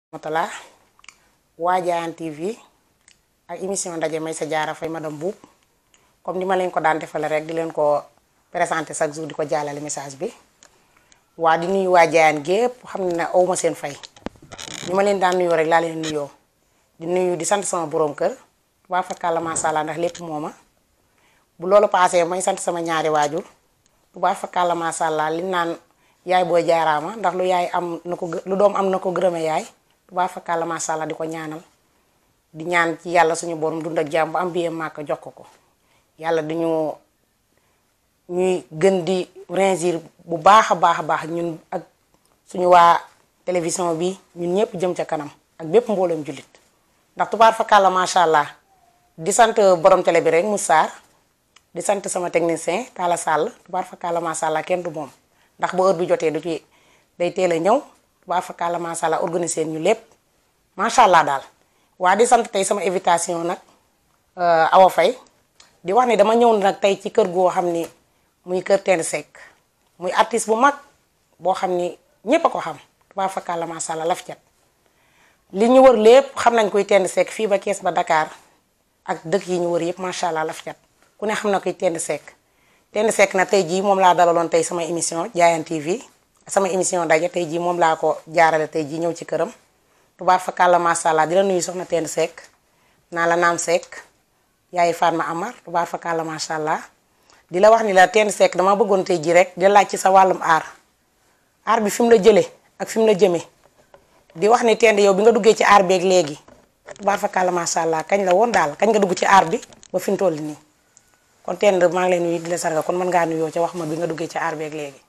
matala waa Diayane TV ak émission ndaje may sa jaara fay madame Boub comme ni ma leen ko daan defale rek di leen ko présenté chaque jour di ko jàllale message bi waa di nuyu waa Diayane gépp xam ne awma seen fay ni ma leen daan nuyoo rek laa leen nuyoo di nuyu di sant sama borom kër waa fakkaala masha Allah ndax lépp mooma bu loolu paasee may sant sama ñaari waajur tubaab fakkaala masha Allah li naan yaay booy jaaraama ndax lu yaay am na ko lu doom am na ko gërëme yaay tubaab fakkaala masha Allah di ko ñaanal di ñaan ci yàlla suñu borom dund ak jàmm bu am biyee màkk jox ko ko yàlla dañu ñuy gën di ringir bu baax a baax a baax ñun ak suñu waa télévision bi ñun ñëpp jëm ca kanam ak bépp mbooloom jullit ndax tubaab fakkaala masha Allah di sant borom télé bi rek mu saar di sant sama technicien Talla Sall tubaar fakkaala masha Allah kenn du moom ndax bu heure bi jotee du ci day teel a ñëw tubaar fakkaala masha Allah organiser ñu lépp macha allah daal. waa di sant tey sama invitation nag Awa Faye di wax ni dama ñëw nag tey ci kër goo xam ni muy kër Tend Seck muy artiste bu mag boo xam ni ñépp a ko xam tubaar fakkaala masha Allah laf cat li ñu wër lépp xam nañ koy Tend Seck fii ba Kees ba Dakar ak dëkk yi ñu wër yëpp macha allah laf cat ku ne xam na koy Tend Seck Tend Seck na tey jii moom laa dalaloon tey sama émission Diayane TV sama émission daje tey jii moom laa ko jaarale tey jii ñëw ci këram tubaar fakàlla macha allah di la nuyu soxna Tend Seck naa la naam Seck yaay Fatma Amar tubaar fakàlla macha allah di la wax ni la Tend Seck dama bëggoon tey jii rek di laaj ci sa wàllum aar aar bi fi mu la jëlee ak fi mu la jëmee di wax ni Tend yow bi nga duggee ci aar beeg léegi tubaar fakàlla macha allah kañ la woon daal kañ nga dugg ci aar bi ba fi mu toll nii. kon Tend maa ngi lay nuyu di la sarga kon mën ngaa nuyoo ca wax ma bi nga duggee ci aar beeg léegi.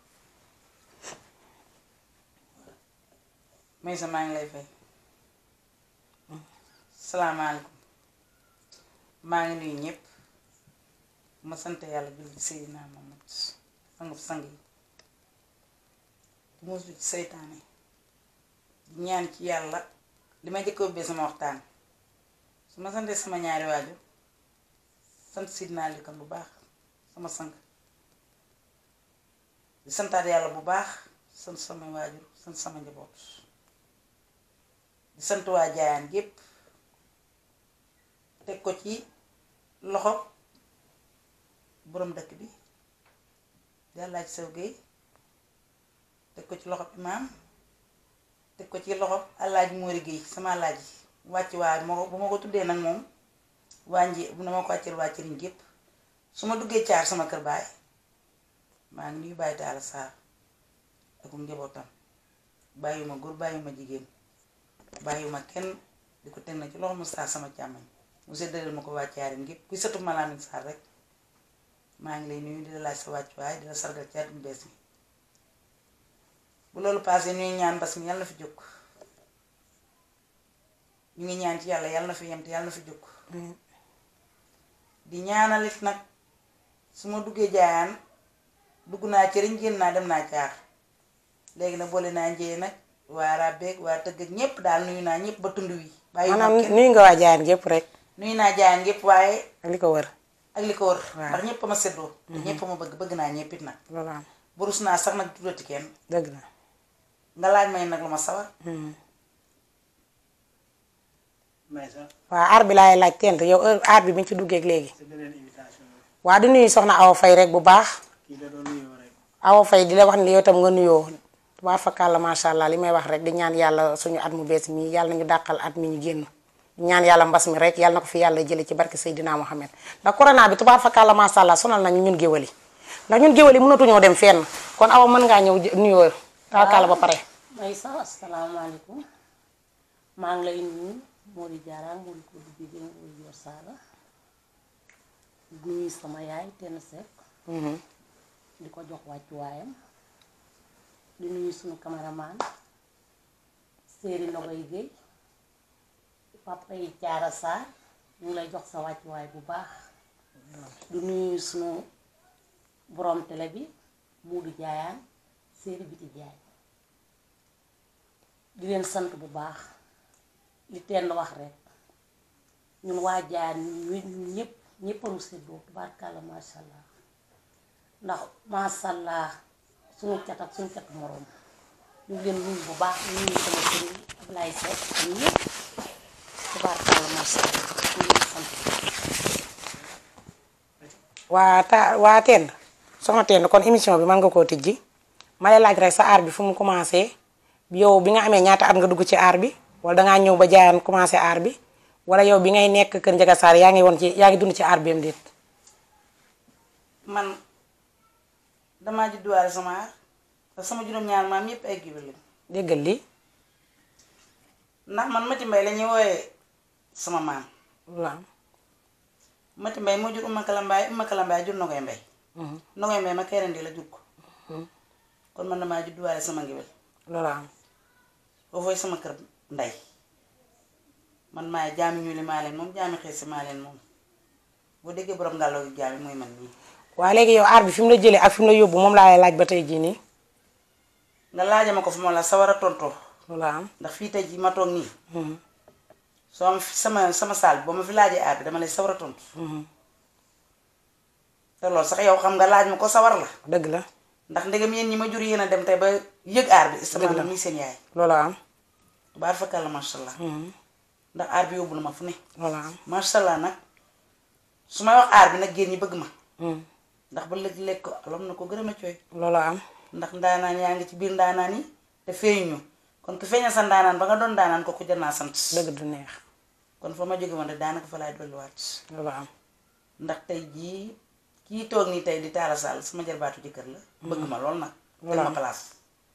Maysa maa ngi lay fay salaamaaleykum maa ngi nuyu ñëpp ma sant yàlla jul ci Seydina Muhammad sangub sang yi di musu ci seytaane di ñaan ci yàlla li ma jëkk ubbee sama waxtaan su ma santee sama ñaari waajur sant Seydina Likan bu baax sama sang di santaat yàlla bu baax sant sama waajur sant sama njaboot di sant waa Diayane gépp teg ko ci loxo boroom dëkk bi di Alaaji Sew Géey teg ko ci loxo imaam teg ko ci loxo Alaaji Moori Géey sama Alaaji wàcc waa moo bu ma ko tuddee nag moom waa nji bu na ma ko wàcceel waa cëriñ gépp su ma duggee caar sama kër baay maa ngi nuyu bàyyi Taala Saar ak njabootam bàyyiwuma góor bàyyiwuma jigéen bàyyiwuma kenn di ko teg na ci loxo mu saar sama càmmoñ mu séddaleel ma ko waa caarin gépp kuy sëtu ma Lamin Saar rek maa ngi lay nuyu di la laaj sa wàccuwaay di la sargal ci at mu bees mi bu loolu paasee ñuy ñaan mbas mi yàlla na fi jóg ñu ngi ñaan ci yàlla yàlla na fi yem te yàlla na fi jóg di ñaanalit nag su ma duggee Diayane dugg naa cëriñ génn naa dem naa caar léegi nag boole naa njëye nag waa Rabeeg waa tëgg ak ñépp daal nuyu naa ñépp ba tund wi bàyyi maanaam nuyu nga waa Diayane gépp rek nuyu naa Diayane gépp waaye ak li ko wër ak li ko wër Waaw. ndax ñépp ma seddoo te ñépp ma bëgg bëgg naa ñéppit nag loolu am burus naa sax nag tuddati kenn dëgg la nga laaj may nag lu ma sawar waa aar bi laay laaj Tend yow heure aar bi bi ñu ci duggee ak léegi sa beneen invitation bi waa di nuyu soxna Awa Faye rek bu baax kii da doon nuyoo rek Awa Faye di la wax ni yow tam nga nuyoo tubaar fakàlla macha allah li may wax rek di ñaan yàlla suñu at mu bees mi yàlla nañu dàqal at mi ñu génn di ñaan yàlla mbas mi rek yàlla na ko fi yàlla jële ci barke Seydina Mohamed ndax corona bi tubaar fakàlla macha allah sonal nañu ñun géwël yi ndax ñun géwël yi mënatuñoo dem fenn kon Awa mën ngaa ñëw jë- nuyoo taakala ba pare may sax asalaamaaleykum maa ngi lay nuyu Mody Diarra Mody ko du jigéen Mody Yor Sala di nuyu sama yaay Tend Seck di ko jox wàccuwaayam di nuyu sunu cameraman Séeri Ndogoy Guèye papa yi Caara Sarr ñu ngi lay jox sa wàccuwaay bu baax di nuyu sunu borom télé bi Modou Diayane Séeri Biti Diaye di leen sant bu baax li Tend wax rek ñun waa Diayane ñu ñu ñëpp ñëpp a nu séddoo tubaarkàlla macha allah ndax macha allah suñu cat ak suñu catu moroom ñu ngi leen nuyu bu baax ñu nuyu sama sëriñ Ablaye Seck ak ñëpp tubaarkàlla macha allah ñu ngi leen sant waa ta waa Tend soxna Tend kon émission bi mën nga koo tijji ma lay laaj rek sa aar bi fu mu commencé yow bi nga amee ñaata at nga dugg ci aar bi wala dangaa ñëw ba jaayaan commencé aar bi wala yow bi ngay nekk kër Njaga Saar yaa ngi woon ci yaa ngi dund ci aar bi am déet man damaa judduwaale sama aar te sama juróom-ñaar maam yépp ay géwél lañ déggal lii ndax man Mati Mbay la ñuy wooyee sama maam waaw Mati Mbay moo jur Umma Kalambaay Umma Kalambaay jur Nogoy Mbay Nogoy Mbay ma keerandi la jur ko kon man damaa judduwaale sama géwél loolu am foofooy sama kër ndey man maay jaami ñuuli maa leen moom jaami xeesi maa leen moom boo déggee borom ngàlloo gi jaami mooy man nii waa léegi yow aar bi fi mu la jëlee ak fi mu la yóbbu moom laa lay laaj ba tey jii nii nga laaja ma ko fu ma la sawar a tontoo loolu am ndax fii tey jii ma toog nii soo ma fi sama sama saal bi ba ma fi laajee aar bi dama lay sawar a tontu te loolu sax yow xam nga laaj ma ko sawar la dëgg la ndax ndegam yéen ñi ma jur yéen a dem tey ba yëg aar bi sama la muy seen yaay loolu am baar fakal la masha allah ndax aar bi yóbbu na ma fu ne loolu am masha allah nag su may wax aar bi nag génn ñi bëgg ma ndax ba lëg lekk ko alom na ko gërëm a cooy loolu am ndax ndaanaan yaa ngi ci biir ndaanaan yi te feeñu kon ku feeñal sa ndaanaan ba nga doon ndaanaan ko ku jar naa sant dëgg du neex kon fa ma jóge woon rek daanaka fa laay dolliwaat loolu am ndax tey jii kii toog nii tey di taala sàll sama jarbaatu jëkkër la bëgg ma lool nag teg ma place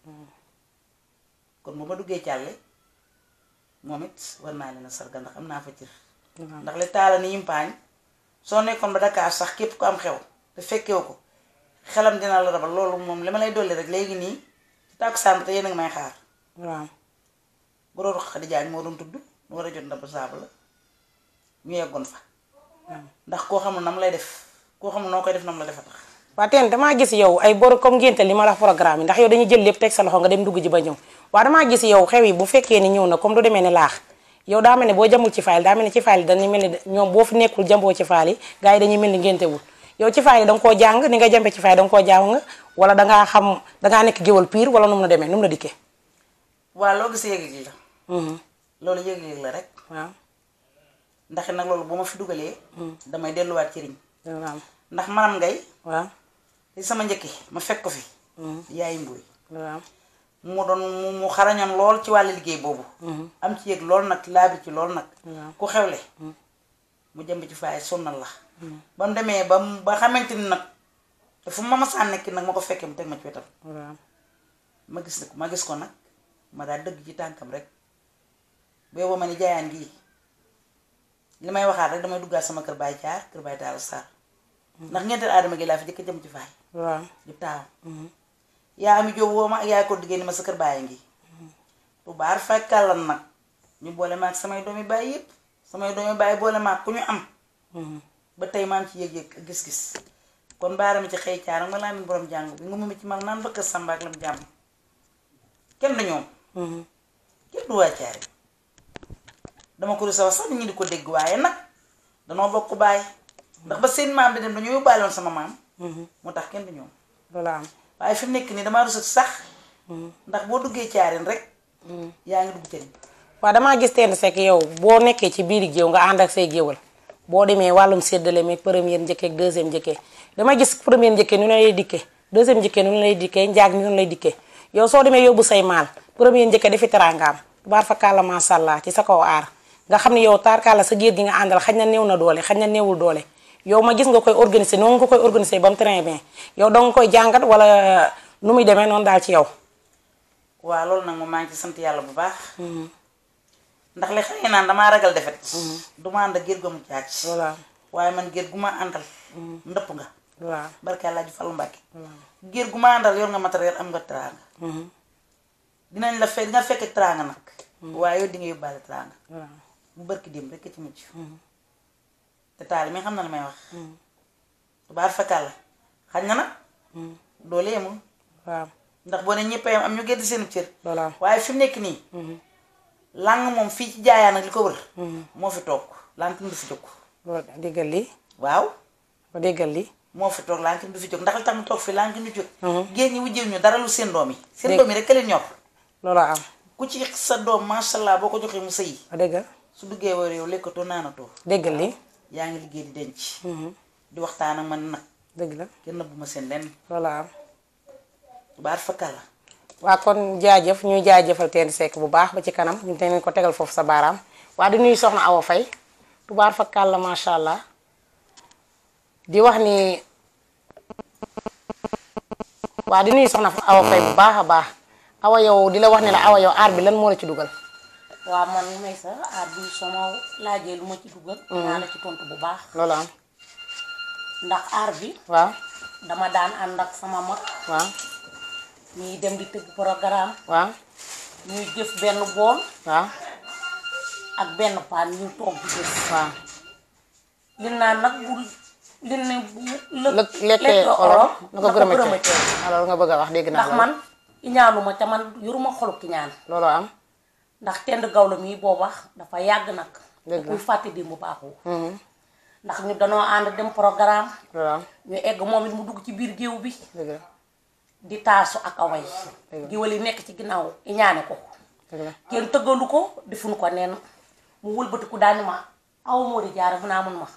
kon bu ma duggee càlle moom it war naa leen a sargal ndax am naa fa cër ndax li taala ni yimpaañ soo nekkoon ba Dakar sax képp ku am xew te fekkewu ko xelam dina la rabal loolu moom li ma lay dolli rek léegi nii ci tàkkusaan bi te yéen a ngi may xaar waaw borooru Xadi Jaañ moo doon tudd mu war a jot ndab saabu la ñu yeggoon fa ndax koo xamul nam lay def koo xamul noo koy def nam la defa tax waa teen damaa gis yow ay bor comme ngénte li ma la wax programme yi ndax yow dañuy jël lépp teg sa loxo nga dem dugg ji ba ñëw waa damaa gis yow xew yi bu fekkee ni ñëw na comme du demee ne laax yow daa mel ne boo jamul ci faal daa mel ne ci faal yi dañuy mel ni ñoom boo fi nekkul jamboo ci faal yi gars yi dañuy mel ni ngénte wul yow ci faal yi danga koo jàng ni nga jambe ci faal yi danga koo jàng nga wala dangaa xam dangaa nekk géwal pire wala nu mu la demee nu mu la dikkee waa loo gis yëg-yëg la loolu yëg-yëg la rek waaw ndax nag loolu bu ma fi dugalee damay delluwaat ci riñ waaw ndax manam ngay waaw li sama njëkki ma fekk ko fi yaay mbuy waaw mu doon mu mu xarañoon lool ci wàllu liggéey boobu am ci yëg lool nag laabi ci lool nag ku xewle mu jëmb ci faay sonnal la ba mu demee ba mu ba xamante ni nag te fu ma masaan nekki nag ma ko fekkee mu teg ma ci wetam waaw ma gis ne ma gis ko nag ma daal dëgg ci tànkam rek booba ma ni jaayaan gii li may waxaat rek damay duggaat sama kër baay caar kër baay taal saar ndax ngenteel aadama gi laa fi jëkk jëm ci faay waaw di taaw yaa ami jóob woo ma ak yaay ko diggée ni ma sa kër baay ngi bu baar fekkalan nag ñu boole ma ak samay doomi baay yépp samay doomi baay boole ma ak ku ñu am ba tey maa ngi ci yëg-yëg ak gis-gis kon baarami ci xëy caar nga laa min borom jàng bi nga mu ci mag naan ba kër Samba ak lam jàmm kenn du ñoom kenn du waa caari dama ko rusa wax sax nit ñi di ko dégg waaye nag danoo bokk baay ndax ba seen maam di dem dañoo yóbbaale woon sama maam moo tax kenn du ñoom loolu am waaye fi mu nekk nii damaa rusati sax ndax boo duggee caarin rek yaa ngi dugg cëriñ waaw damaa gis Tend Seck yow boo nekkee ci biiri géew nga ànd ak say géewal boo demee wàllum séddale meeg première njëkkee ak deuxième njëkkee dama gis première njëkkee nu ne lay dikkee deuxième njëkkee nu ne lay dikkee njaag ni nu lay dikkee yow soo demee yóbbu say maal première njëkkee dafi teraangaam baar fa kàlla masha Allah ci sa kaw aar nga xam ne yow taarkaala sa géer gi nga àndal xañ na néew na doole xañ na néewul doole yow ma gis nga koy organiser noonu nga koy organiser ba mu très bien yow danga koy jàngat wala nu muy demee noonu daal ci yow waaw loolu nag moom maa ngi ci sant yàlla bu baax ndax li xëy naan damaa ragal defet du ma ànd ak géer gu mu caac voilà waaye man géer gu ma àndal ndëpp nga waaw barke Alaaji Fallu Mbàkke géer gu ma àndal yor nga matériel am nga teraanga dinañ la fekk nga fekk teraanga nag waaye yow di nga yóbbaale teraanga waaw bu barki dem rek ci mujj te taali mi xam na li may wax tubaar fakal la xañ na nag doole yemul waaw ndax boo ne ñëpp yam am ñu gedd seen cër voilà waaye fi mu nekk nii làng moom fii ci jaayaan ak li ko wër moo fi toog lankin du fi jóg loolu déggal lii waaw ba déggal lii moo fi toog lankin du fi jóg ndax li tax mu toog fi lankin du jóg génn ñi wujjew ñu dara lu seen doom yi seen Dégg- doom yi rek ka leen ñor loolu am ku ci sa doom macha allah boo ko joxee mu sëyi a déggal su duggee war yow lekkatoo naanatoo déggal li yaa ngi liggéey di denc di waxtaan ak man nag dëgg la kenn bu ma seen lenn loolu am baat fakka la waa kon jaajëf ñuy jaajëfal teen sekk bu baax ba ci kanam ñu te ko tegal foofu sa baaraam waa di nuyu soxna Awa Fay tubaar fa kàlla macha allah di wax ni waa di nuyu soxna Awa Fay bu baax a baax awa yow di la wax ne la awa yow aar bi lan moo la ci dugal waaw man may sa aar bi soo ma laajee lu ma ci dugal naa la ci tontu bu baax loolu am ndax aar bi waaw dama daan ànd ak sama mag waaw ñuy dem di tëgg programme waaw ñuy jëf benn bool waaw ak benn paan ñu toog di jëf waaw li naan nag bu li ne bu lëkk lekkee olof na ko gërëmatee alors nga bëgg a wax dégg naa ndax man iñaanuma te man yoruma xolu ki ñaan loolu am ndax tend gawla mii booba dafa yàgg nag Dëgg la. kuy fàtte di mu baaxoo ndax ñu danoo ànd dem programme loolu am ñu egg moom it mu dugg ci biir géew bi dëgg la di taasu ak away Dëgg la. géwél yi nekk ci ginnaaw iñaane ko dëgg la kenn tëggalu ko defuñu ko nen mu wëlbatiku daani ma aw moo di jaara mu naa mun ma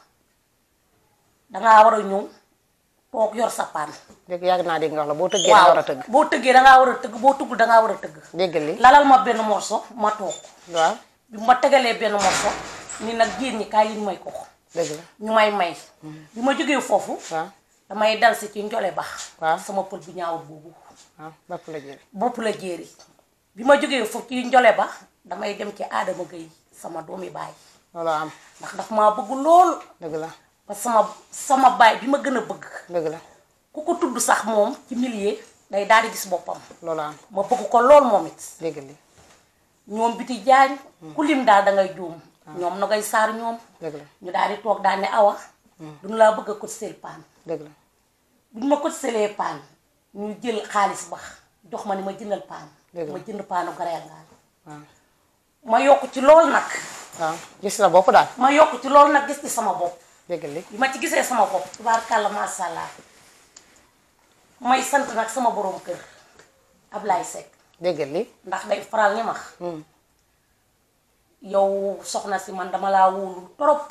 dangaa war a ñëw toog yor sa paan dégg yàgg naa dégg nga wax la boo tëggee da nga war a tëgg boo tëggee dangaa war a tëgg boo tuggul dangaa war a tëgg déggal li lalal ma benn morso ma toog waaw bi ma tegalee benn morso ni nag génn ñi kaay liñ may ko dëgg la ñu may may bi ma jógee foofu waaw damay dal si ci njole bax waaw. sama pël bu ñaawul boobu waaw bapp la jël bopp la jéeri bi ma jógee foofu ci njole ba damay dem ci aadama gay sama doomi baay loolu am ndax daf maa bëgg lool dëgg la parce que sama sama baay bi ma gën a bëgg dëgg la ku ko tudd sax moom ci milieu day daal di gis boppam loolu am ma bëgg ko lool moom it déggal li ñoom biti jaañ ku lim daal da ngay juum ñoom nogay saar ñoom dëgg la ñu daal di toog daal ne awa duñu laa bëgg a cotiser paan dëgg la bu ñu ma cotiselee paan ñu jël xaalis bax jox ma ni ma jëndal paan Dëgg la. ma jënd paanu gareel ngaan waaw ma yokk ci lool nag waaw gis sa bopp daal ma yokk ci lool nag gis ci sama bopp déggal li bi ma ci gisee sama bopp tubaarkàlla masha Allah may sant nag sama borom kër Ablaye Seck déggal li ndax day faral ni ma yow soxna si man dama laa wóolu trop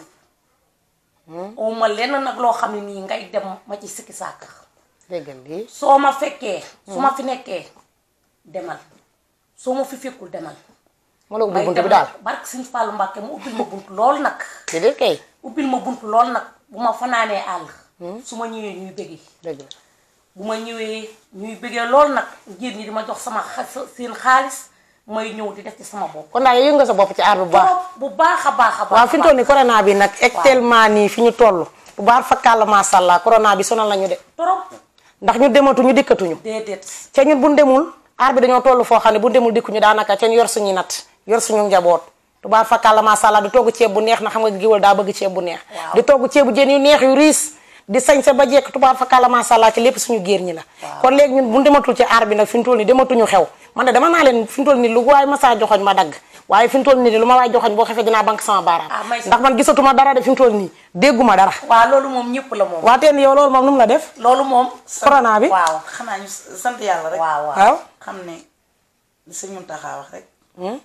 ma lenn nag loo xam ne nii ngay dem ma ci sikki sàkk déggal li soo ma fekkee su ma fi nekkee demal soo ma fi fekkul demal mu la ubbi may bunt dem bi daal barke Sëñ Fallu Mbàkke mu ubbil ma bunt lool nag déedéet kay ubbil ma bunt lool nag bu ma fanaanee àll su ma ñëwee ñuy bëggee dëgg la bu ma ñëwee ñuy bëggee lool nag jigéen ñi di ma jox sama xa- seen xaalis may ñëw di def ci sama bopp kon daal yow yëngu nga sa bopp ci aar bu baax trop bu baax a baax a baax waaw fi ñu toll nii corona bi nag actuellement nii fi ñu toll bu baax fakkàlla macha allah corona bi sonal nañu de trop ndax ñu dematuñu dikkatuñu déedéet ca ñun bu ñu demul aar bi dañoo toll foo xam ne bu ñu demul dikkuñu daanaka ca ñu yor suñuy nat yor suñu njaboot tubaar fakkàlla macha allah di togg ceeb bu neex na xam nga giwal daa bëgg ceeb bu neex Waaw. di togg ceebu jën yu neex yu riis di sañse ba jekk tubaar fakkàlla macha allah ci lépp suñu géer ñi la kon léegi ñun bu ñu dematul ci aar bi nag fi ñu toll nii dematuñu xew man de dama naa leen fi ñu toll nii lu waay ma saa joxoñ ma dagg waaye fi ñu toll nii de lu ma waay joxoñ boo xefee dinaa banque sama baaraam Ah, may sa- ndax man gisatuma dara de fi mu toll nii dégguma dara waaw loolu moom ñëpp la moom waa teen yow loolu moom nu mu la def loolu moom corona bi waaw xanaa ñu sant yàlla rek waaw waaw waaw xam ne li sëñ Muntaxa wax rek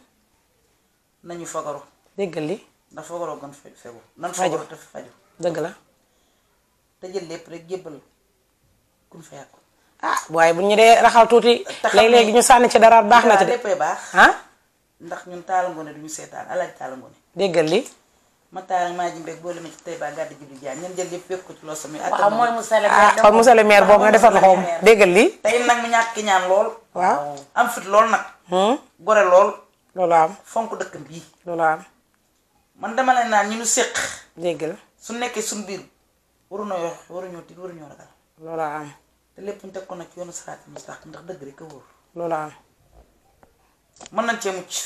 nañu fagaru déggal li ndax fagaroo gën fe- fegu nan Faju. fagaru te faju dëgg la te jël lépp rek jébbal kun fa yàqu ah waaye bu ñu dee raxal tuuti te xam ne- léeg-léegi ñu sànni ci dara baax na ci de léppay baax ah ndax ñun taala ngoone duñu seetaan alaaj taala ngoone déggal li ma taal maa jim rek boo lemee ci tey baa gàdd ji du jaan ñen jël lépp fekk ko ci loo sami waaw mooy monsieur le ah maire kon monsieur le maire boobu nga defar loxoom déggal li tey nag mu ñàkk ki ñaan lool waaw am fit lool nag hmm, gore lool loolu am fonk dëkkam bii loolu am man dama leen naan ñu nu séq déggal su nekkee suñ biir waruñoo yox waruñoo tiit waruñoo ragal loolu am te lépp ñu teg ko nag ci yoonu saraat mustaqim ndax dëgg rek a wóor loolu am mën nañ cee mucc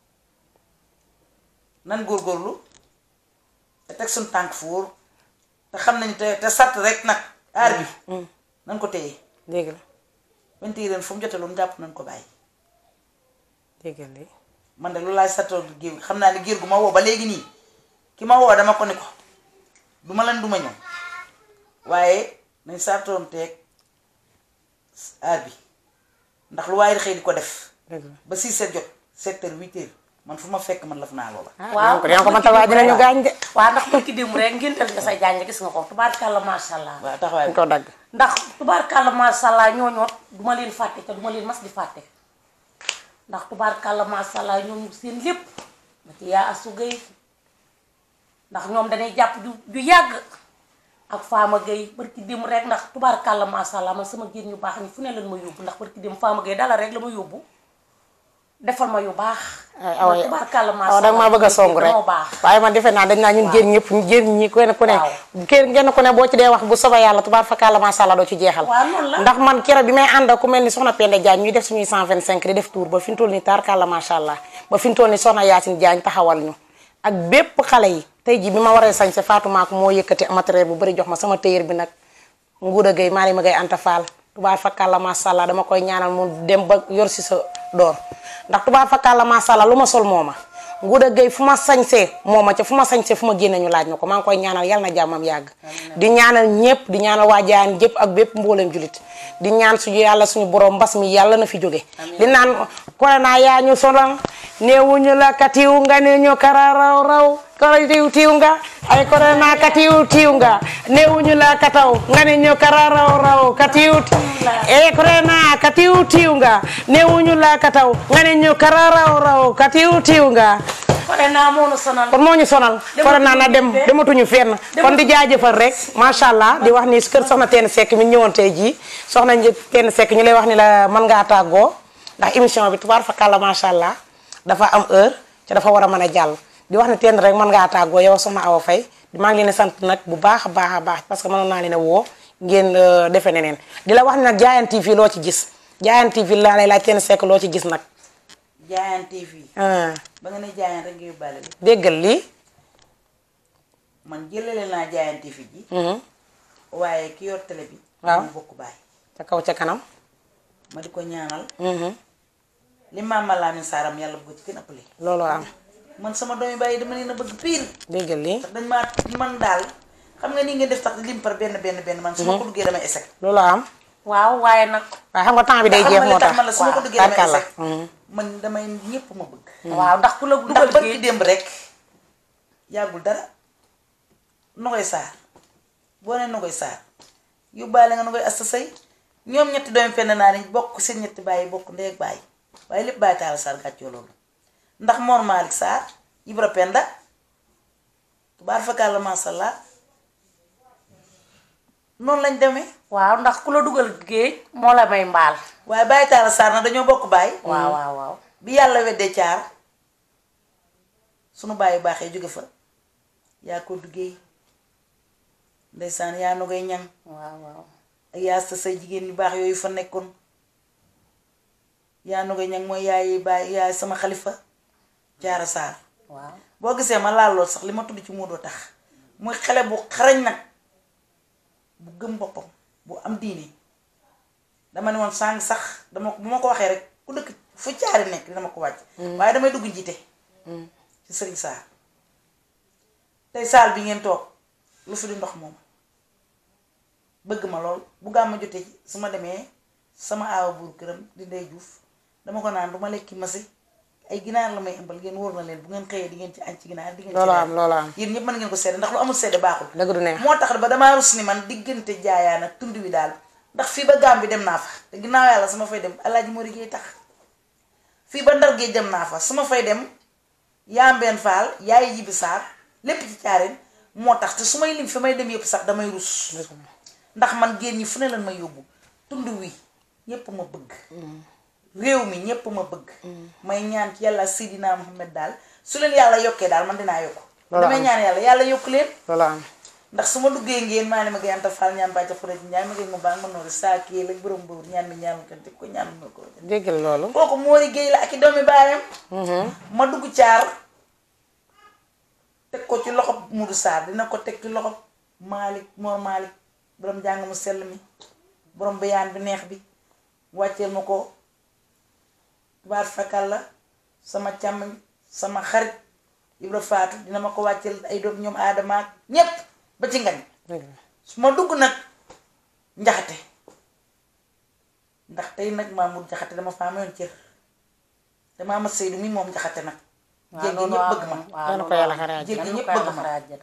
nan góorgóorlu te teg suñ tànk fu wóor te xam nañ te te sàtt rek nag aar bi nan ko téye déggal wenti ren fu mu jotee lu mu jàpp nañ ko bàyyi déggal li man de lu laay sattoo géew gi xam naa ne géer gu ma woo ba léegi nii ki ma woo dama ko ni ko du ma leen du ma ñëw waaye nañ sartoon teeg aar bi ndax lu waaye di xëy di ko def dëgg la ba 6 heures jot 7 heures 8 heures man fu ma fekk man laf naa loola ah waaw dinañ ko dinañ ko mënta waa dinañu gaañ de waaw ndax barki démb rek ngéntal nga say jaañ gis nga ko tubaarkàlla macha allah. waaw taxawaay dañ ko dagg ndax tubaarkàlla macha allah ñooñoot duma leen fàtte te duma leen mas di fàtte ndax tubaarkàlla macha allah ñoom seen lépp ba ci yaa asu gay ndax ñoom dañuy jàpp ju ju yàgg ak faama gay barki démb rek ndax tubaarkàlla macha allah man sama génn ñu baax ñi fu ne lan ma yóbbu ndax barki démb faama gay dala rek la ma yóbbu defal ma yu baax ay awa ndax tubaarkàlla macha awa allah danga maa bëgg a song rek dañoo baax waaye man defe naa dañ naa ñun jën ñëpp jën ñi kenn ku ne Waaw. kenn kenn ku ne boo ci dee wax bu soba yàlla tubaar fakkaala masha Allah doo ci jeexal waaw noonu la ndax man kero bi may ànd ak ku mel ni soxna Penda Diagne ñuy def suñuy 125 di def tour ba fi mu toll nii taarkàlla masha Allah ba fi mu toll nii soxna Yacine Diagne taxawal ñu ak bépp xale yi tey ji bi ma waree sañse Fatou Maako moo yëkkati matériel bu bëri jox ma sama téyër bi nag nguuda gay maa ma gay anta faal tubaar fakkaala masha Allah dama koy ñaanal mu dem ba yor si sa door ndax tubaar fakkaala masha Allah lu ma sol mooma nguuda gay fu ma sañsee mooma ca fu ma sañsee fu ma génne ñu laaj ma ko maa ngi koy ñaanal yal na jàmmam yàgg di ñaanal ñépp di ñaanal waa Jaan jëpp ak bépp mbooleem julit di ñaan suñu yàlla suñu borom mbas mi yàlla na fi jóge di naan corona yaa ñu sonal néewuñu la katiw nga ne ñu kara raw raw kara tiw tiw nga ay corona katiw tiw nga néewuñu la kataw nga ne ñu kara raw raw katiw e corona katiw tiw nga néewuñu la kataw nga ne ñu kara raw raw katiw tiw nga pare naa moo nu sonal kon moo ñu sonal corona na dem dematuñu fenn kon di jaajëfal rek macha allah di wax ni kër soxna Teen Seck mi ñëwoon tey jii soxna Teen Seck ñu lay wax ni la mën ngaa tàggoo ndax émission bi tubaar fakàlla macha allah dafa am heure te dafa war a mën a jàll di wax ni teen rek mën ngaa tàggoo yow soxna Awa Faye maa ngi leen di sant nag bu baax a baax a baax parce que mënoon naa leen a woo ngeen defe neneen di la wax ni nag Diayane TV loo ci gis Diayane TV laa lay laaj Teen Seck loo ci gis nag Diayane TV ah ba nga ne Diayane rek nga yóbbaale li déggal lii man jëlale naa Diayane TV ji mhm, waaye ki yor télé bi Waaw. mu bokk baay ca kaw ca kanam ma di ko ñaanal mhm, li maam Lamine Saram yàlla bu ko ci gën ëppale looloo am man sama doomi bàyyi dama leen a bëgg piir déggal lii ndax dañ maa man daal xam nga nii ngeen def tax lim par benn benn benn man su ma ko duggee damay échec looloo am waaw waaye nag waaye xam nga temps bi day xam jeex nga moo li tax tax man la su ma ko duggee damay tarkalla échec man damay ñépp ma bëgg waaw ndax ku la ndax dugal barki géej démb rek yàggul dara nogoy saar boo nee nogoy saar yóbbaale nga nogoy asta say ñoom ñetti doomi fenn naa ni bokk seen ñetti bàyyi bokk ndey ak bàyyi waaye lépp bàyyi taal saar gàccoo loolu ndax Mor Malick Sarr Ibra Penda tubaar fakkaar la masalla noonu lañ demee waaw ndax ku la dugal géej moo la may mbaal waaye bàyyi taal saar na dañoo bokk bàyyi waaw waaw waaw bi yàlla weddee caar sunu bàyyi baaxee jóge fa yaa ko duggee ndeysaan yaa nogay ñaŋ waaw waaw ak yaa sa say jigéen yu baax yooyu fa nekkoon yaa nogay ñaŋ mooy yaay baay yaay sama xalifa jaara saar waaw boo gisee ma laal lool sax li ma tudd ci Moodu tax muy xale bu xarañ nag bu gëm boppam bu am diine dama ne woon sàng sax dama bu ma ko waxee rek ku dëkk fu caari nekk dina ma ko wàcc waaye damay dugg njiite ci sëriñ Saar tey saal bi ngeen toog lu fi di ndox moom bëgg ma lool bu gàmma jotee ci su ma demee sama aawa buur këram di ndey juuf dama ko naan du ma lekki masi ay ginaar la may ëmbal ngeen wóor na leen bu ngeen xëyee di ngeen ci añ ci ginaar di ngeen ci loolu reer. am loolu am yéen ñëpp mën ngeen ko seede ndax lu amul seede baaxul dëgg du neex moo tax ba damaa rus ni man diggante jaayaan ak tund wi daal ndax fii ba gaam bi dem naa fa te ginnaaw yàlla su ma fay dem alaaji moo liggéey tax fii ba ndar géej dem naa fa su ma fay dem yaambeen faal yaay jibi saar lépp ci caareen moo tax te su may lim fi may dem yëpp sax damay rus ndax man génn ñi fu ne lan ma yóbbu tund wi ñépp ma bëgg réew mi ñépp ma bëgg may ñaan ci yàlla Seydina Muhammad daal su leen yàlla yokkee daal man dinaa yokku Loolu damay am. ñaan yàlla yàlla yokk leen loolu am ndax su ma duggee ngeen maa ne ma gayanta faal ñaan bàcca fure ci ñaan ma gay ma baax ma noonu saa kii la borom boobu ñaan mi ñaanul kan te ko ñaanul ma ko déggal loolu kooku Mori Gueye la ak i doomi baayam ma dugg caar teg ko ci loxo Mudu Saar dina ko teg ci loxo Malick Mor Malick borom jàng mu sell mi borom bayaan bi neex bi wàcceel ma ko tubaar fakal la sama càmmiñ sama xarit Ibra Faatu dina ma ko wàcceel ay doom ñoom aadama ak ñépp ba ci ngañ dëgg la su ma dugg nag njaxate ndax tey nag Mamour jaxate dama faa mayoon cër te Maama Seydou mi moom jaxate nag waaw jéeg gi loolu ñëpp am bëgg ma waaw Yal na ko loolu yàlla am. xare àjjana. jéeg gi Yal na ñëpp ko yàlla bëgg ma xare àjjana.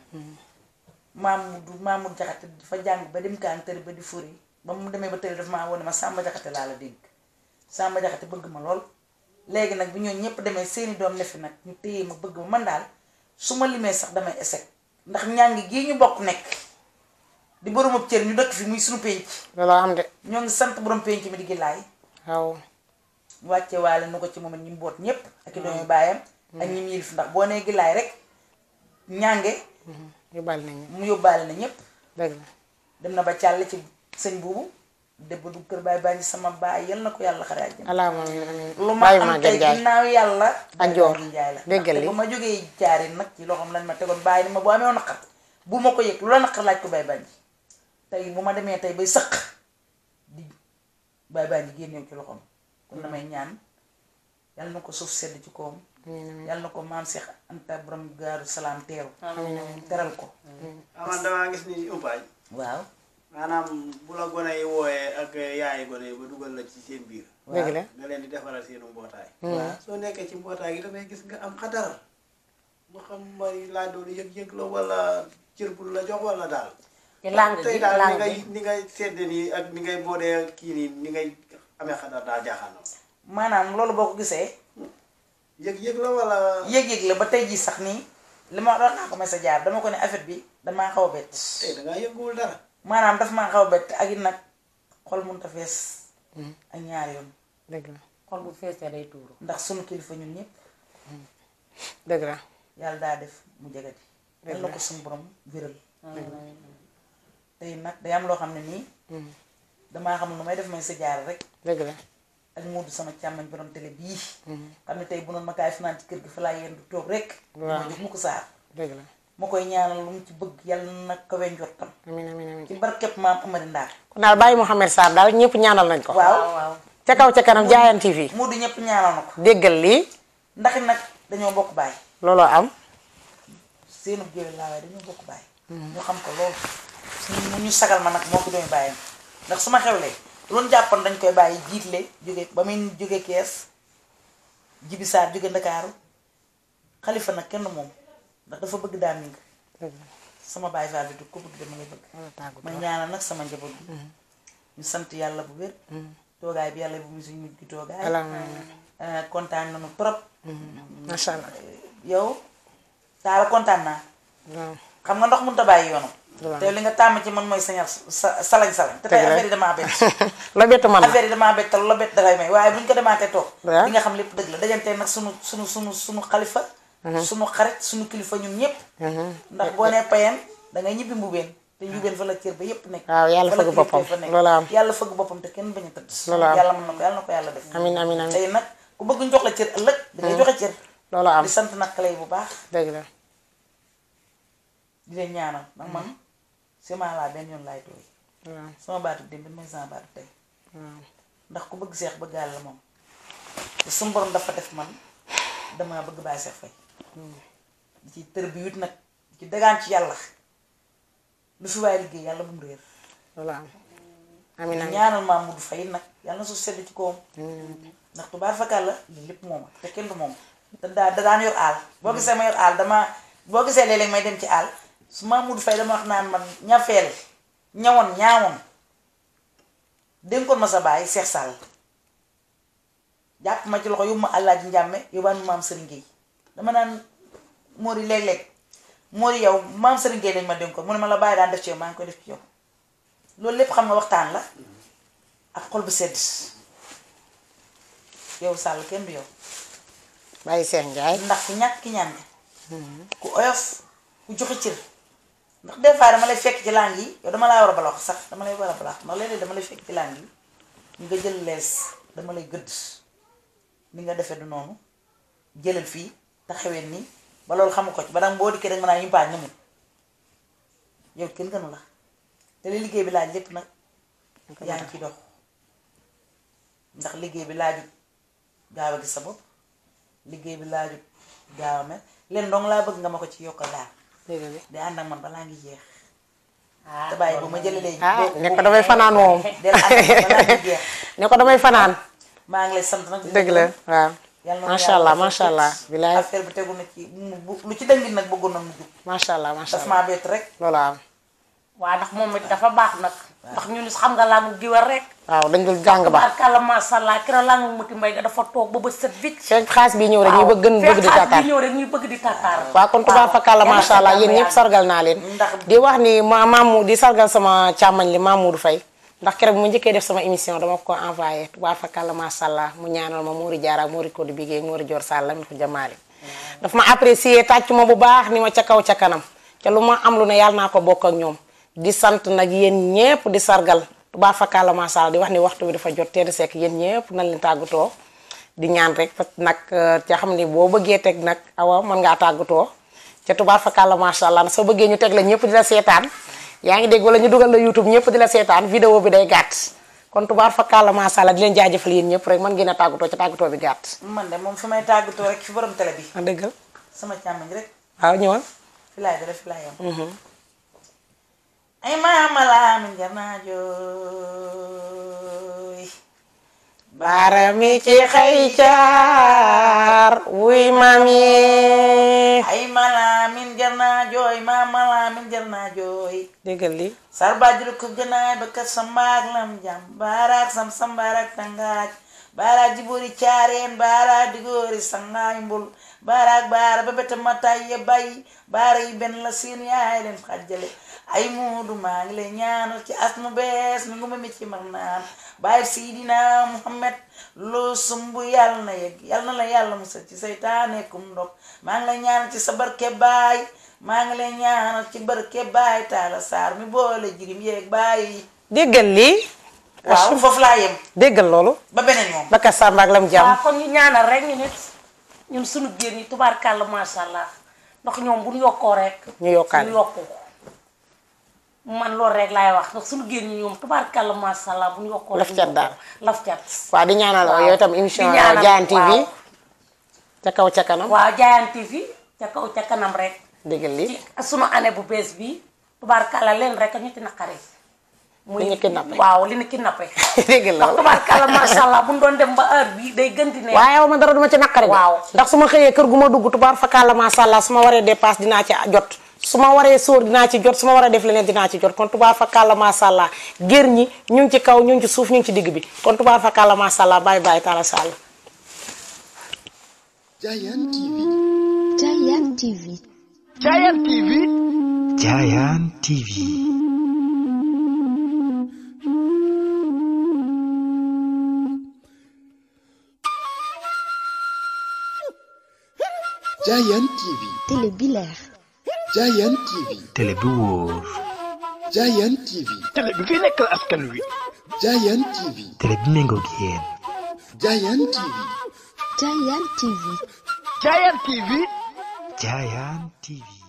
Mamadou Mamadou jaxate dafa jàng ba dem kaan tëri ba di furi ba mu demee ba tëri dafa maa wone ma Samba jaxate laa la dégg Samba jaxate bëgg ma lool léegi nag bi ñoo ñëpp demee seeni doom ne fi nag ñu téye ma bëgg ma man daal su ma limee sax damay échec ndax ñàngi gii ñu bokk nekk di boromab cër ñu dëkk fi muy suñu pénc looloo am de ñoo ngi sant borom pénc mi di gillaay waaw wàcce waale nu ko ci moom it ñi mboot ñépp ak i doomi baayam ak ñi mu yilif ndax boo nee gillaay rek ñànge yóbbaale nañu mu yóbbaale na ñépp dëgg la dem na ba càll ci sëñ buubu dëbb du kër baay baa ngi sama baay yal na ko yàlla xare àjjana allahumma amiin amiin lu ma bàyyi am maa tey gën jaay ginnaaw yàlla Ak joor. Baye Njaay la Déggal ndaxte li. ba ma jógee jaari nag ci loxoom lañ ma tegoon bàyyi ni ma boo amee naqar bu ma ko yëg lu la naqar laaj ko baay baa ngi tey bu ma demee tey bay sëq di baay baa ngi génnew ci loxoom kon damay ñaan yal na ko suuf sedd ci kawam yal na ko maam Seex Anta borom gaaru salaam teeru teral ko aman damaa gis ni umpaañ waaw maanaam bu la gone yi wooyee ak yaayi gone yi ba dugal la ci seen biir dëgg la nga leen di defaral seenu mbootaay waaw soo nekkee ci mbootaay gi dafay gis nga am xadar mu xam may laaj loolu yëg-yëg la wala cër bu la jox wala daal ci langue tey gi daal ni langue ngay gi ni ngay sedde nii ak ni ngay boodee kii nii ni ngay amee xadar daa jaaxal na maanaam loolu boo ko gisee yëg-yëg la wala yëg-yëg la ba tey jii sax nii li ma doon naa ko may sa jaar dama ko ne affaire bi damaa xaw a bett tey dangaa yënguwul dara maanaam daf maa xaw a bett ak it nag xol mënut a fees ak ñaari yoon dëgg la xol bu feesee day tuuru ndax sunu kilifa ñun ñëpp dëgg la yàlla daa def mu jagati yal na ko suñu borom wéral tey nag day am loo xam ne nii damaa xam nu may def may sa jaar rek dëgg la ak Moodu sama càmmañ borom télé bii xam ne tey bu noonu ma kaay fanaan ci kër gi fa laa yendu toog rek Waaw. ma jox mu ko saar dëgg la ma koy ñaanal lu mu ci bëgg yàlla na kawe njortam amiin amiin amiin ci barkeb maam Amari Ndaar kon daal bàyyi Mouhamed Sarr daal ñëpp ñaanal nañ ko waaw waaw ca kaw ca kanam Diayane TV Moodu ñëpp ñaanal na ko déggal lii ndax it nag dañoo bokk baay looloo am seenu géwél laa waaye dañoo bokk baay ñu xam ko loolu mu ñu sagal ma nag moo ko doomi bàyyam ndax su ma xewlee loolu jàppoon dañ koy bàyyi jiitle jóge ba muy jóge kees jibi saar jóge ndakaaru xalifa nag kenn moom ndax dafa bëgg daa ming dëgg la sama baay faal bi du ko bëgg dama lay bëgg loolu tàggu may ñaanal nag sama njaboot bi ñu sant yàlla bu wér toogaay bi yàlla bu mu suñu mujj gi toogaay alhamdulilah Eh, kontaan nañu trop macha allah yow taala kontaan naa waaw xam nga ndox mënut a bàyyi yoonam Waaw. te li nga tàmm ci man mooy sañal sa salañ salañ te tey Dëgg la. affaire yi damaa bett la bett man la affaire yi damaa bett te lu la bett dangay may waaye bu ñu ko demaatee toog Waaw. di nga xam lépp dëgg la dajante nag sunu sunu sunu sunu xalifa sunu xarit sunu kilifa ñun ñëpp ndax boo nee payeen da ngay ñibbi mbubeen te njubeen fa la cër ba yépp nekk Waaw, yàlla fa la fëgg kilifa boppam. fa nekk. Loolu am. yàlla fëgg boppam te kenn bañ a tëdd Loolu am. yàlla mën na ko yàlla na ko yàlla def amiin amiin amiin tey nag ku bëgg ñu jox la cër ëllëg da ngay joxe cër looloo am di sant nag xale yi bu baax dëgg la di leen ñaanal ndax man sement laa benn yoon laay tooy waaw sama baatu démb mooy sama baatu tey waaw ndax ku bëgg seex bëgg la moom te suñu borom dafa def man dama bëgg bàyyi seex fay di ci tër bi wit nag di ci dagaan ci yàlla lu fi waaye liggéey yàlla bu mu réer looloo am amiin amiin ñaanal maam mu du fay nag yàlla na suuf sedd ci kawam ndax tubaar fakal la lii lépp moom te kenn du moom te daa da daan yor aal boo gisee ma yor aal dama boo gisee léeg-léeg may dem ci aal su ma mudu fay dama wax naan man ñafeel ñawoon ñaawoon dénkoon ma sa baay Seex Sall jàpp ma ci loxo yóbbu ma Alaaji Njàmme yóbbaan ma maam Sëriñ Géey dama naan Mori léeg-léeg Mori yow maam Sëriñ Géey lañ ma dénkoon mu ne ma la bàyyi daan def ci yow maa ngi koy def ci yow loolu lépp xam nga waxtaan la ak xol bu sedd yow Sall kenn du yow bàyyi Seex Njaay ndax ku ñàkk ki ñaan nga ku oyof ku joxe cër ndax des fois dama lay fekk ci langue yi yow dama laa war a balax sax dama lay war a balax ndax léeg-léeg dama lay fekk ci langue yi nga jël lees dama lay gëdd ni nga defee du noonu jëlal fii taxawee nii ba loolu xamu ko ci ba danga boo dikkee rek mën naa yumpaañ nga mun yow kenn gënu la te li liggéey bi laaj lépp nag yaa ngi ciy dox ndax liggéey bi laajut gaaw a gis sa bopp liggéey bi laajut gaaw a mel leen dong laa bëgg nga ma ko ci yokkal daal dëgg la di ànd ak man balaa ngi jeex ah te bàyyi bu ma jëlee ah ne ko damay fanaan moom del ànd ak man balaa ngi jeex ne ko damay fanaan maa ngi lay sant nag di dëgg la waaw yàlla na Macha yàlla allah, defal macha fit. allah, bilaay. affaire bi tegu na ci mu- bu- lu ci dëngit nag bëggoon na mu jub macha allah macha daf allah maa bett rek loolu am waaw ndax moom it dafa baax nag ndax ñu ni xam nga laa giwal rek waaw dañ dul jàng ba barkalla masha Allah keroog laa nga muti mbay ga dafa toog ba ba set vite fekk xaas bi ñëw rek ñu bëgg gën bëgg di taataan ñëw rek ñuy bëgg di tataar waaw kon tubaab fakkaala macha allah yéen ñëpp sargal naa leen Ndax- di wax ni ma maamu di sargal sama càmmañ li Mamoudou Faye ndax keroog bu mu njëkkee def sama émission dama ko envoyé tubaab fakkaala macha allah mu ñaanal ma Mouri Diarra ak Mouri Codé Bigué Mouri Dior Sall mi ko jamaale daf ma apprécier tàcc ma bu baax ni ma ca kaw ca kanam ca lu ma am lu ne yàlla naa ko bokk ak ñoom di sant nag yéen ñëpp di sargal tubaab fakkaala macha allah di wax ni waxtu bi dafa jot teel sekk yéen ñëpp nañ leen tàggatoo di ñaan rek parce que nag ca xam ni boo bëggee teg nag awa mën ngaa tàggatoo ca tubaar fakàlla macha allah soo bëggee ñu teg la ñëpp di la seetaan yaa ngi dégg wala ñu dugal la youtube ñëpp di la seetaan vidéo bi day gàtt kon tubaar fakàlla macha allah di leen jaajëfal yéen ñëpp rek mën ngeen a tàggatoo ca tàggatoo bi gàtt. man de moom fi may tàggatoo rek fi borom télé bi ah dëggal sama càmmiñ rek waaw ñëwal. fi laay dara fi laay yam ay maama laa mi jar naa jooy baarami ci xëy caar wuy maam yi. ay malaa min jar naa jooy maama laa min jar naa jooy déggal li sarbajuru ko gënaay ba kat sambaak lam jam baaraak sam sambaarak tangaaj baaraak jibori caareen baaraak digoori sangaay mbul baaraak baara ba bete mataay ya bay baara yi benn la seen yaay leen xajjale ay muudu maa ngi lay ñaanal ci as mu bees mi ngu ma mi ci mag naan bàyyi siidina muhammad loo sumb yàlla na yegg yàlla na la yàlla musal ci seytaane kum ndog maa ngi lay ñaanal ci sa barke baay maa ngi lay ñaanal ci barke baay taala saar mi boole jirim yeeg baay yi déggal lii. waaw foofu laa yem déggal loolu. ba beneen moom Bakka Samba ak lam jàmm. waaw kon ñu ñaanal rek ñu nit ñun suñu géer ñi tubaarkàlla masha Allah ndax ñoom bu ñu yokkoo rek ñu yokkaale. ñu yokku man loolu rek laay wax ndax suñu géer ñi ñoom tubaarkàlla masha Allah bu ñu yokkoo Laf rek cat ñu daal. yokku. laf cat waaw di ñaanal waaw. yow itam émission Di ñaanal, Diayane TV waaw. ca kaw ca kanam. waaw Diayane TV ca kaw ca kanam rek déggal li ci sunu année bu bees bi tubaarkàlla leen rek ñu ci naqare muy Li ñu kidnappé. waaw li ñu kidnappé déggal ndax loolu. tubaarkàlla masha Allah bu ñu doon dem ba heure bi day gën di neex waaye yow ma dara duma ci naqari de. Waaw. ndax su ma xëyee kër gu ma dugg tubaar fakkaala macha allah su ma waree dépasse dinaa ci jot su ma waree sóor dinaa ci jot su ma waree def leneen dinaa ci jot kon tubaar fakkaala macha allah gér ñi ñu ngi ci kaw ñu ngi ci suuf ñu ngi ci digg bi kon tubaar fakkaala macha allah bàyyi bàyyi taala sall Diayane TV. Diayane TV. Diayane TV. Diayane TV. Diayane TV. Télé bi leer. Diayane TV. télé bi wóor Diayane TV. télé bi fi nekkal askan wi Diayane TV. télé bi méngoog yéen Diayane TV. Diayane TV. Diayane TV Diayane TV